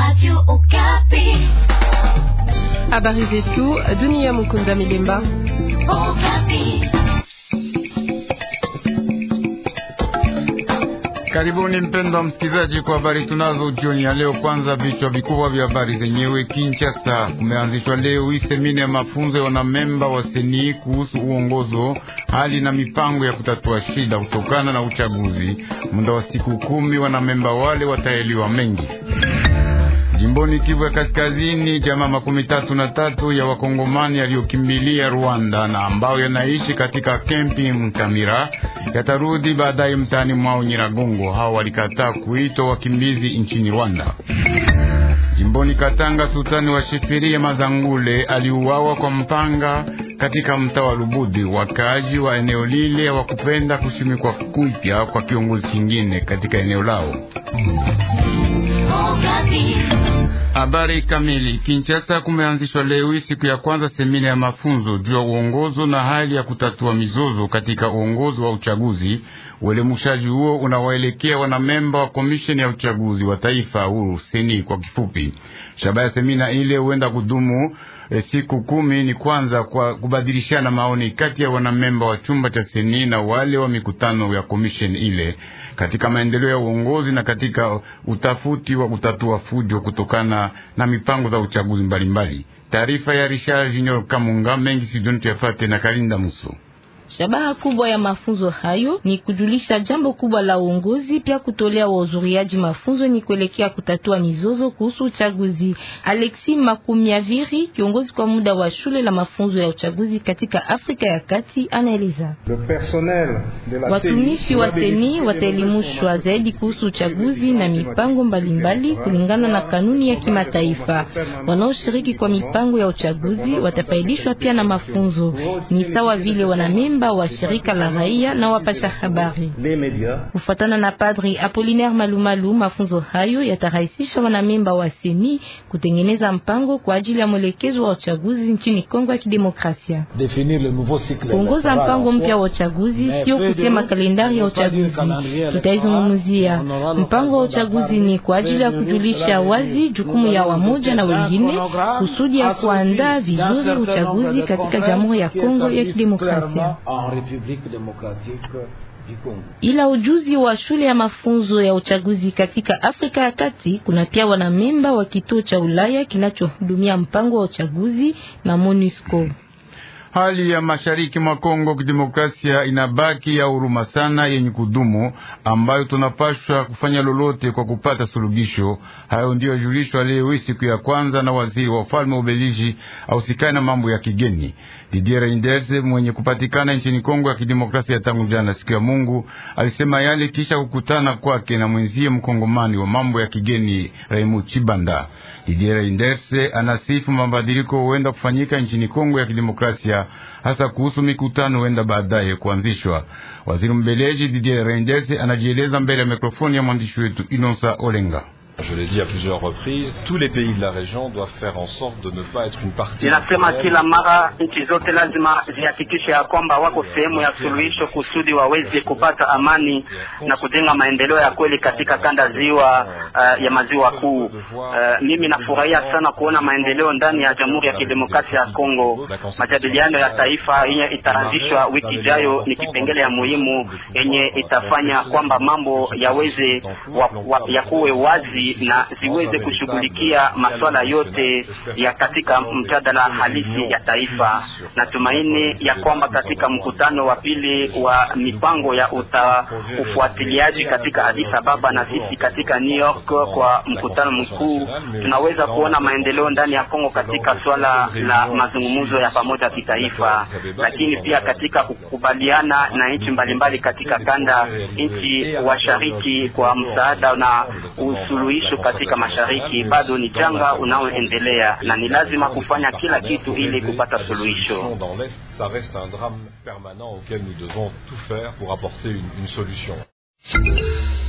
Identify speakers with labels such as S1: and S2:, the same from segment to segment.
S1: Radio Okapi.
S2: Habari zetu dunia. Mukunda Milemba.
S1: Okapi.
S3: Karibuni mpendwa msikilizaji, kwa habari tunazo jioni ya leo. Kwanza vichwa vikubwa vya habari zenyewe. Kinshasa kumeanzishwa leo hii semina ya mafunzo ya wanamemba wa seni kuhusu uongozo, hali na mipango ya kutatua shida kutokana na uchaguzi. Muda wa siku kumi, wanamemba wale wataeliwa mengi. Jimboni Kivu ya Kaskazini, jamaa makumi tatu na tatu ya wakongomani yaliyokimbilia Rwanda na ambao yanaishi katika kempi Mkamira yatarudi baadaye mtaani mwao Nyiragongo. Hao walikataa kuitwa wakimbizi nchini Rwanda. Jimboni Katanga, sultani wa Shifiria Mazangule aliuawa kwa mpanga katika mtaa wa Lubudi. Wakaaji wa eneo lile hawakupenda kushimikwa kupya kwa kiongozi kingine katika eneo lao.
S1: Okapi.
S3: Habari kamili. Kinshasa kumeanzishwa leo hii siku ya kwanza semina ya mafunzo juu ya uongozo na hali ya kutatua mizozo katika uongozi wa uchaguzi. Uelemushaji huo unawaelekea wanamemba wa komisheni ya uchaguzi wa taifa huru seni kwa kifupi. Shabaha ya semina ile huenda kudumu e, siku kumi. Ni kwanza kwa kubadilishana maoni kati ya wanamemba wa chumba cha seni na wale wa mikutano ya komisheni ile katika maendeleo ya uongozi na katika utafuti wa kutatua fujo kutokana na mipango za uchaguzi mbalimbali. Taarifa ya Richard Junior Kamunga mengi sidoni tuyafate na Kalinda Muso.
S4: Shabaha kubwa ya mafunzo hayo ni kujulisha jambo kubwa la uongozi, pia kutolea wahudhuriaji mafunzo ni kuelekea kutatua mizozo kuhusu uchaguzi. Alexis Makumiaviri, kiongozi kwa muda wa shule la mafunzo ya uchaguzi katika Afrika ya Kati, anaeleza watumishi wa seni wataelimishwa zaidi kuhusu uchaguzi na mipango mbalimbali kulingana na kanuni ya kimataifa. Wanaoshiriki kwa mipango ya uchaguzi watafaidishwa pia na mafunzo, ni sawa vile wanamemba wa shirika la raia na wapasha habari. Kufuatana na Padri Apollinaire Malumalu, mafunzo hayo yatarahisisha wanamemba wa seni kutengeneza mpango kwa ajili ya mwelekezo wa uchaguzi nchini Kongo ya Kidemokrasia. Kuongoza mpango mpya wa uchaguzi sio kusema kalendari ya uchaguzi, tutaizungumzia. Mpango wa uchaguzi ni kwa ajili ya kujulisha wazi jukumu ya wamoja na wengine kusudi ya kuandaa vizuri uchaguzi katika Jamhuri ya Kongo ya Kidemokrasia. Ila ujuzi wa shule ya mafunzo ya uchaguzi katika Afrika ya Kati, kuna pia wanamemba wa kituo cha Ulaya kinachohudumia mpango wa uchaguzi na MONUSCO.
S3: Hali ya mashariki mwa Kongo kidemokrasia inabaki ya huruma sana yenye kudumu, ambayo tunapashwa kufanya lolote kwa kupata suluhisho. Hayo ndiyo yajulishwa leo hii siku ya kwanza na waziri wa ufalme wa Ubelgiji ausikani na mambo ya kigeni Didier Reynders mwenye kupatikana nchini Kongo ya kidemokrasia tangu jana siku ya Mungu. Alisema yale kisha kukutana kwake na mwenzie mkongomani wa mambo ya kigeni Raimu Chibanda. Didier Reynders anasifu mabadiliko huenda kufanyika nchini Kongo ya kidemokrasia hasa kuhusu mikutano huenda baadaye kuanzishwa. Waziri mbeleji Didier Reynders anajieleza mbele ya mikrofoni ya mwandishi wetu Inonsa Olenga.
S5: Je l'ai dit à plusieurs reprises, tous les pays de la région doivent faire en sorte de ne pas être une partie.
S6: Ninasema kila mara nchi zote lazima zihakikishe ya kwamba wako sehemu ya suluhisho kusudi waweze kupata amani na kujenga maendeleo ya kweli katika kanda ziwa uh, ya maziwa kuu. Uh, mimi nafurahia sana kuona maendeleo ndani ya Jamhuri ya Kidemokrasia ya Kongo. Majadiliano ya taifa yenye itaanzishwa wiki ijayo ni kipengele ya muhimu yenye itafanya kwamba mambo yaweze wa, wa, yakuwe wazi na ziweze kushughulikia masuala yote ya katika mjadala halisi ya taifa. Natumaini ya kwamba katika mkutano wa pili wa mipango ya uta, ufuatiliaji katika Addis Ababa na sisi katika New York kwa mkutano mkuu, tunaweza kuona maendeleo ndani ya Kongo katika swala la mazungumzo ya pamoja kitaifa, lakini pia katika kukubaliana na nchi mbalimbali katika kanda, nchi washariki kwa msaada na usuluhisho katika mashariki bado ni janga unaoendelea na ni lazima kufanya kila kitu ili kupata suluhisho.
S5: Dans l'Est, ça reste un drame permanent auquel nous devons tout faire pour apporter une, une solution.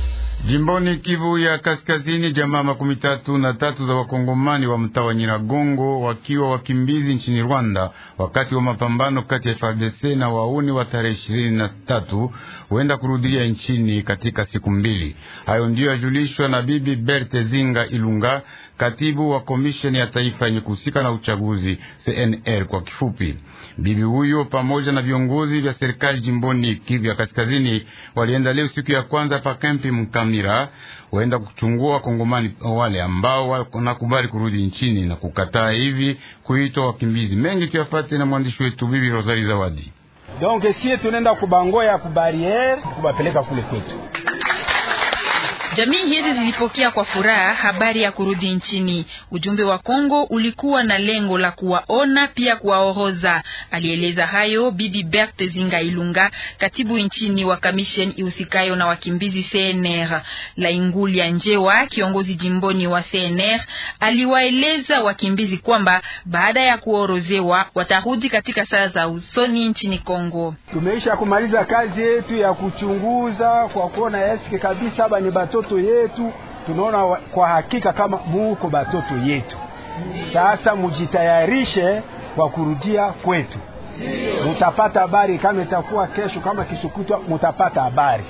S3: Jimboni Kivu ya Kaskazini, jamaa makumi tatu na tatu za wakongomani wa mtaa wa Nyiragongo wakiwa wakimbizi nchini Rwanda wakati wa mapambano kati ya FARDC na wauni wa tarehe ishirini na tatu huenda kurudia nchini katika siku mbili. Hayo ndiyo yajulishwa na Bibi Berthe Zinga Ilunga, katibu wa komisheni ya taifa yenye kuhusika na uchaguzi CNR kwa kifupi. Bibi huyo pamoja na viongozi vya serikali jimboni Kivu ya Kaskazini walienda leo siku ya kwanza pa kampi Mkamira, waenda kuchungua wakongomani wale ambao wanakubali kurudi nchini na kukataa hivi kuitwa wakimbizi. Mengi tuyafate na mwandishi wetu Bibi Rosali Zawadi.
S7: Donc sie tunaenda kubangoya kubariere kubapeleka kule kwetu.
S8: Jamii hizi zilipokea kwa furaha habari ya kurudi nchini. Ujumbe wa Kongo ulikuwa na lengo la kuwaona pia kuwaoroza. Alieleza hayo Bibi Berthe Zinga Ilunga, katibu nchini wa kamisheni ihusikayo na wakimbizi CNR. Laingulia Njewa, kiongozi jimboni wa CNR, aliwaeleza wakimbizi kwamba baada ya kuorozewa watarudi katika saa za usoni nchini Kongo.
S7: Tumeisha kumaliza kazi yetu ya kuchunguza kwa kuona eske kabisa haba ni batoto yetu, tunaona kwa hakika kama muko batoto yetu. Sasa mujitayarishe kwa kurudia kwetu, mutapata habari kama itakuwa kesho, kama kisukutwa, mutapata habari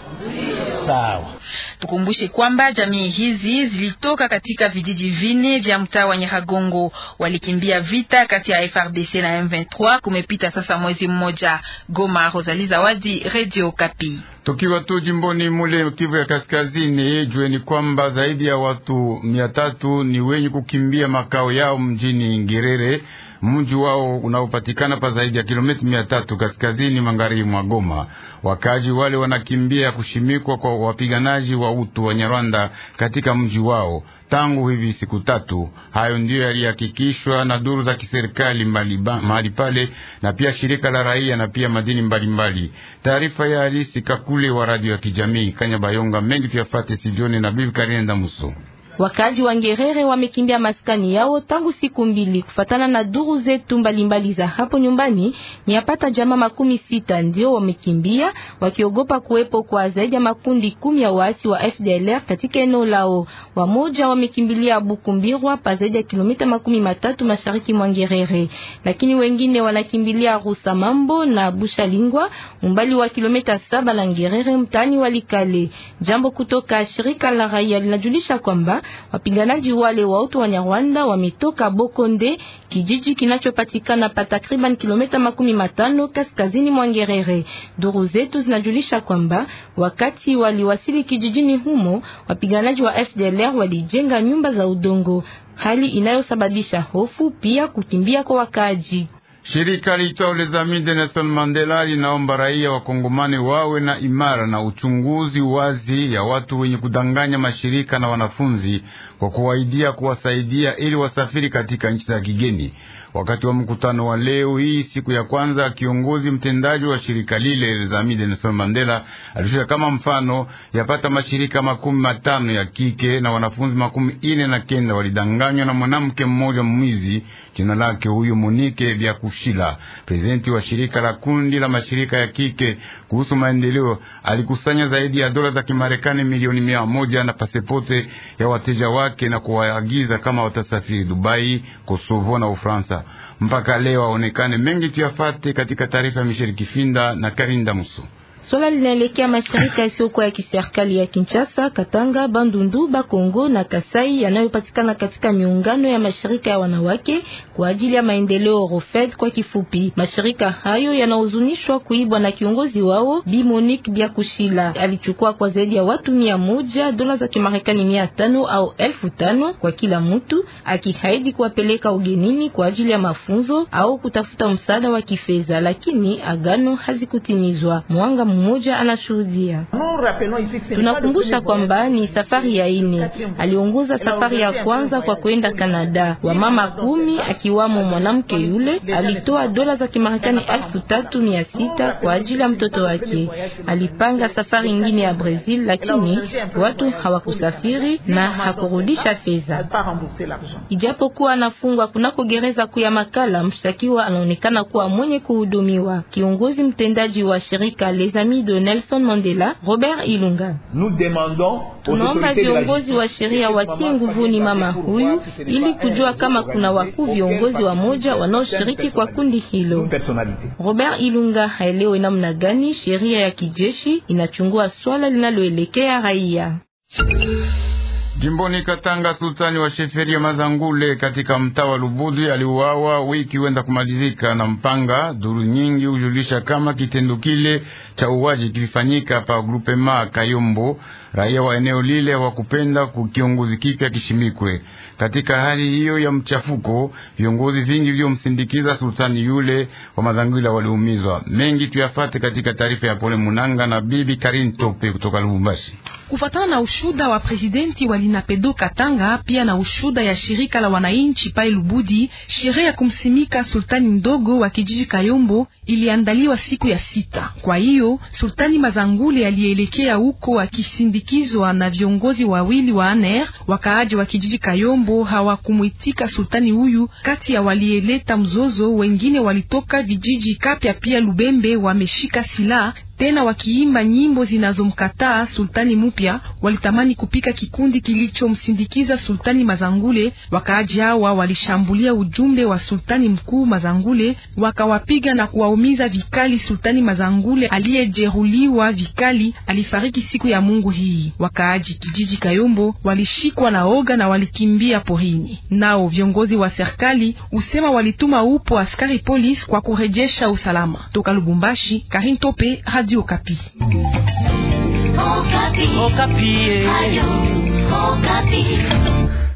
S7: sawa.
S8: Tukumbushe kwamba jamii hizi zilitoka katika vijiji vine vya mtaa wa Nyiragongo, walikimbia vita kati ya FRDC na M23. Kumepita sasa mwezi mmoja. Goma, Rosalie Zawadi, Radio Kapi.
S3: Tukiwa tu jimboni mule Kivu ya Kaskazini, jueni kwamba zaidi ya watu mia tatu ni wenye kukimbia makao yao mjini Ngerere, mji wao unaopatikana pa zaidi ya kilomita mia tatu kaskazini magharibi mwa Goma. Wakaji wale wanakimbia kushimikwa kwa wapiganaji wa utu wa Nyarwanda katika mji wao tangu hivi siku tatu. Hayo ndiyo yalihakikishwa na duru za kiserikali mahali pale na pia shirika la raia na pia madini mbalimbali. Taarifa ya Alisi Kakule wa radio ya kijamii Kanyabayonga. Mengi tuyafate sijoni na bibi Karinda Muso.
S4: Wakaji wa Ngerere wamekimbia maskani yao tangu siku mbili. Kufatana na duru zetu mbalimbali za hapo nyumbani, ni yapata jamaa makumi sita ndio wamekimbia wakiogopa kuwepo kwa zaidi ya makundi kumi ya waasi wa FDLR katika eneo lao. Wamoja wamekimbilia Bukumbirwa pa zaidi ya kilomita makumi matatu mashariki mwa Ngerere, lakini wengine wanakimbilia Rusamambo na Bushalingwa umbali wa kilomita saba na Ngerere mtani Walikale. Jambo kutoka shirika la raia linajulisha kwamba wapiganaji wale wa utu wa Nyarwanda wametoka Bokonde, kijiji kinachopatikana pa takriban kilomita makumi matano kaskazini mwa Ngerere. Duru zetu zinajulisha kwamba wakati waliwasili kijijini humo, wapiganaji wa FDLR walijenga nyumba za udongo, hali inayosababisha hofu pia kukimbia kwa wakaaji.
S3: Shirika liitwalo Les Amis de Nelson Mandela linaomba raia wa Kongomani wawe na imara na uchunguzi wazi ya watu wenye kudanganya mashirika na wanafunzi kwa kuwaidia kuwasaidia ili wasafiri katika nchi za kigeni. Wakati wa mkutano wa leo hii siku ya kwanza, kiongozi mtendaji wa shirika lile Les Amis de Nelson Mandela alishika kama mfano yapata mashirika makumi matano ya kike na wanafunzi makumi ine na kenda walidanganywa na mwanamke mmoja mwizi, jina lake huyo Monike vya kushila. Prezidenti wa shirika la kundi la mashirika ya kike kuhusu maendeleo alikusanya zaidi ya dola za Kimarekani milioni mia moja na pasepote ya wateja wake na kuwaagiza kama watasafiri Dubai, Kosovo na Ufaransa. Mpaka leo aonekane mengi tuyafate katika taarifa ya Michel Kifinda na Karinda Muso.
S4: Swala linaelekea mashirika yasiyokuwa ya kiserikali ya Kinshasa, Katanga, Bandundu, Bakongo na Kasai yanayopatikana katika miungano ya mashirika ya wanawake kwa ajili ya maendeleo Rofed kwa kifupi. Mashirika hayo yanahuzunishwa kuibwa na kiongozi wao Bi Monique Biakushila. Alichukua kwa zaidi ya watu mia moja dola za Kimarekani mia tano au elfu tano kwa kila mtu, akihaidi kuwapeleka ugenini kwa ajili ya mafunzo au kutafuta msaada wa kifedha, lakini agano hazikutimizwa. Mwanga mmoja anashuhudia. Tunakumbusha kwamba ni safari ya ine. Aliongoza safari ya kwanza kwa kwenda Kanada. Wamama kumi akiwamo mwanamke yule alitoa dola za Kimarekani elfu tatu mia sita kwa ajili ya mtoto wake. Alipanga safari ingine ya Brazil, lakini watu hawakusafiri na hakurudisha fedha. Ijapokuwa anafungwa kunako gereza kuu ya Makala, mshtakiwa anaonekana kuwa mwenye kuhudumiwa. Kiongozi mtendaji wa shirika Leza ami de Nelson Mandela, Robert Ilunga. Tunaomba viongozi wa sheria watie nguvuni mama huyu ili kujua kama kuna wakuu viongozi wa moja wanaoshiriki kwa kundi hilo. Robert Ilunga haelewe namna gani sheria ya kijeshi inachungua swala linaloelekea raia.
S3: Jimboni Katanga, sultani wa sheferi ya Mazangule katika mtaa wa Lubudi aliuawa wiki wenda kumalizika na mpanga. Duru nyingi hujulisha kama kitendo kile cha uwaji kilifanyika pa grupema Kayombo. Raia wa eneo lile hawakupenda kiongozi kipya kishimikwe. Katika hali hiyo ya mchafuko, viongozi vingi viliomsindikiza sultani yule wa Mazangula waliumizwa. Mengi tuyafate katika taarifa ya Pole Munanga na bibi Karin Tope kutoka Lubumbashi.
S9: Kufatana na ushuda wa presidenti wa Linapedo Katanga pia na ushuda ya shirika la wananchi pale Lubudi, sherehe ya kumsimika sultani mdogo wa kijiji Kayombo iliandaliwa siku ya sita. Kwa hiyo sultani Mazangule alielekea huko akisindikizwa na viongozi wawili wa ANR. Wakaaji wa kijiji Kayombo hawakumwitika sultani huyu. Kati ya walieleta mzozo, wengine walitoka vijiji Kapya pia Lubembe, wameshika silaha tena wakiimba nyimbo zinazomkataa sultani mupya. Walitamani kupika kikundi kilichomsindikiza sultani Mazangule. Wakaaji hawa walishambulia ujumbe wa sultani mkuu Mazangule, wakawapiga na kuwaumiza vikali. Sultani Mazangule aliyejeruhiwa vikali alifariki siku ya Mungu hii. Wakaaji kijiji Kayombo walishikwa na oga na walikimbia porini. Nao viongozi wa serikali usema walituma upo askari polisi kwa kurejesha usalama. Toka Lubumbashi, Karin Tope, Radio Okapi.
S1: Okapi. Okapi. Ayo, Okapi.